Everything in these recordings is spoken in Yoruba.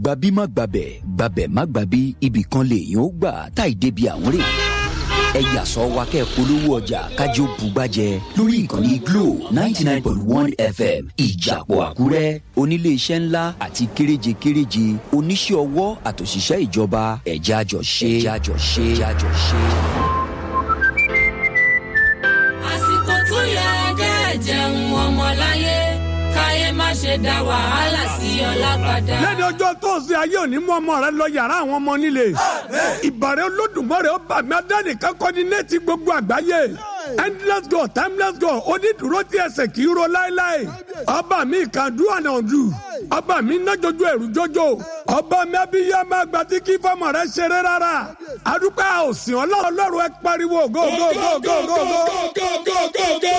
gbabi má gbabẹ̀ gbabẹ̀ má gbabi ibì kan lèèyàn ó gbà táì débi àwọn rè ẹ yàsọ wa kẹ́ polówó ọjà kájọ bugbàjẹ lórí ìkànnì glo ninety nine point one fm ìjàpọ̀ àkúrẹ́ oníléeṣẹ́ ńlá àti kéréje kéréje oníṣẹ́ ọwọ́ àtòṣìṣẹ́ ìjọba ẹ̀já jọ ṣe ẹ̀já jọ ṣe ẹ̀já jọ ṣe. àsìkò tó yẹ kẹ́ ẹ jẹun ọmọláyé káyé má ṣe dá wàhálà sí ọlá padà. lẹ́ni ọjọ́ tó ń sin ayé òní mú ọmọ rẹ lọ yàrá àwọn ọmọ nílé ìbàrẹ̀ olódùmarè ó bà mí adánìkan kọ́ ní nẹ́ẹ̀tì gbogbo àgbáyé endless god timeless god onídùúró tí ẹsẹ̀ kì í ro láéláé ọba mi kan do and undo ọba mi ná jojo ẹ̀rù jojo ọba mi abiyá máa gba tí kí fọmọ rẹ ṣeré rárá adúpẹ́ òsìn ọlọ́run ẹ pariwo go go go go go go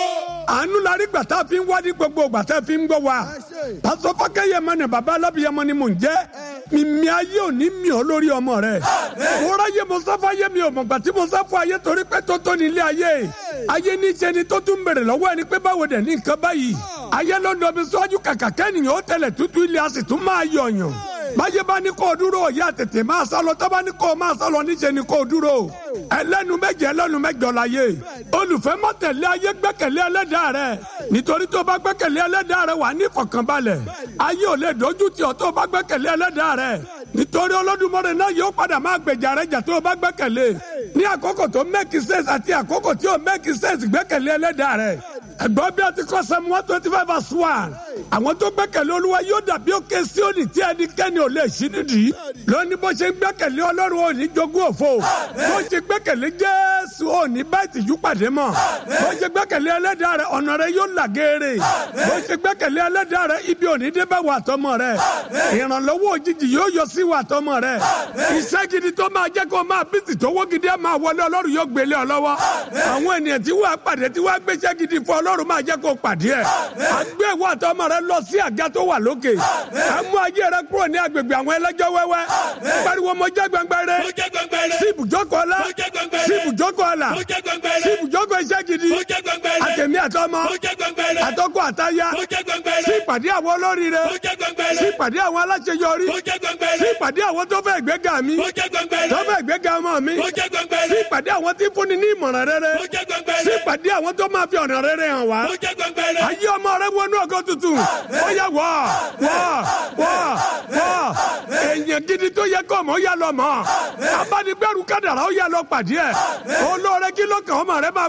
àánú la rí gbàtà fi ń wá ní gbogbo gbàtà fi ń gbọ́ wa pásọ fákẹ́yẹmọ ni bàbá alábìyẹmọ ni mò ń jẹ́ mímí ayé ò ní mi ọ́ lórí ọmọ rẹ̀ wọ́rọ̀ ayé mo sáfà ayé mi ò mọ̀ gbà tí mo sáfà ayé torí pé tó tó nílé ayé ayé ní ṣe ni tó tún bèrè lọ́wọ́ ẹni pé báwo dẹ̀ ní nǹkan báyìí ayé ló ń dọ̀ mi síwájú kàkà kẹ́nìyàn ó tẹ̀lẹ̀ tútù ilé a sì tún máa yọ̀yàn báyé bá ní kó o dúró òye àtètè máa sá lọ tó bá ní kó o máa sá lọ níṣẹ́ ni kó o dúró ẹlẹ́nu méje ẹlẹ́nu mẹ́jọ láyé olùfẹ́ má tẹ̀lé ayé gbẹ́kẹ̀lé ẹlẹ́dàá rẹ nítorí tó bá gbẹ́kẹ̀lé ẹlẹ́dàá rẹ wà ní ìfọ̀kànbalẹ̀ ayé ò lè dojú tì ọ́ tó bá gbẹ́kẹ̀lé ẹlẹ́dàá rẹ nítorí Olódùmarè náà yóò padà máa gbèjà rẹ jà tó o bá gbẹ́kẹ̀lé ní àkókò tó make sense àti àkókò tí ò make sense gbẹ́kẹ̀lé ẹlẹ́dàá rẹ ẹgbọ́n bí a ti kọ́ sẹ́mu one twenty five verse one àwọn tó gbẹ́kẹ̀lé olúwa yóò dàbí òkè Síónì tí ẹnikẹ́ni ò lè ṣí nídìí lónìí bó ṣe gbẹ́kẹ̀lé ọlọ́run ò ní jogún òfo bó ṣe gbẹ́kẹ̀lé jésù ò ní bá ìtìjú pàdé mọ́ bó ṣe gbẹ́kẹ̀lé ẹlẹ́dàá rẹ ọ̀nà rẹ yóò là géèrè bó ṣe gbẹ́kẹ̀lé ẹlẹ́dàá rẹ ibi ò ní dé bá wà tọmọ rẹ ìrànlọ́wọ́ òjijì yóò yọ sí wà tọmọ rẹ iṣẹ́ gidi tó máa jẹ́ kó máa bí tìtọ́wọ́ gidi ẹ̀ máa wọlé ọlọ́run yóò gbélé ọ lọ́wọ́ àwọn ènìyàn tí wàá pàdé tí wàá gbéṣẹ́ gidi fún ọlọ́run máa jẹ́ kó pàdé ẹ̀ àgbẹ̀ wà tọmọ rẹ lọ sí àga tó wà lókè ẹ mú ayé rẹ kúrò ní agbègbè àwọn ẹlẹ́jọ́ wẹ́wẹ́ pariwo mo jẹ́ gbẹngbẹrẹ sí ibùjókòó ọlá sí ibùjókòó ọlà sí ibùjókòó iṣẹ́ gidi àtẹ̀mí àtọmọ àtọkọ àtaya sí ìpàdé àwọn olóríire sí ìpàdé àwọn aláṣeyọrí sí ìpàdé àwọn tó fẹ́ ìgbéga mi tó fẹ́ ìgbéga ọmọ mi sí ìpàdé àwọn tí fúnni ní ìmọ̀ràn rere sí ìpàdé àwọn tó máa fi ọ̀nà rere hàn wá ayé ọmọ rẹ wọnú ọgọ́ tuntun ó yẹ wọ́ wọ́ wọ́ wọ́ èèyàn gidi tó yẹ kọ́ mọ́ ó yà lọ mọ́ abánigbẹ́rù kádàrá ó yà lọ pàdé ẹ̀ olóore kí ló kàn ọmọ rẹ máa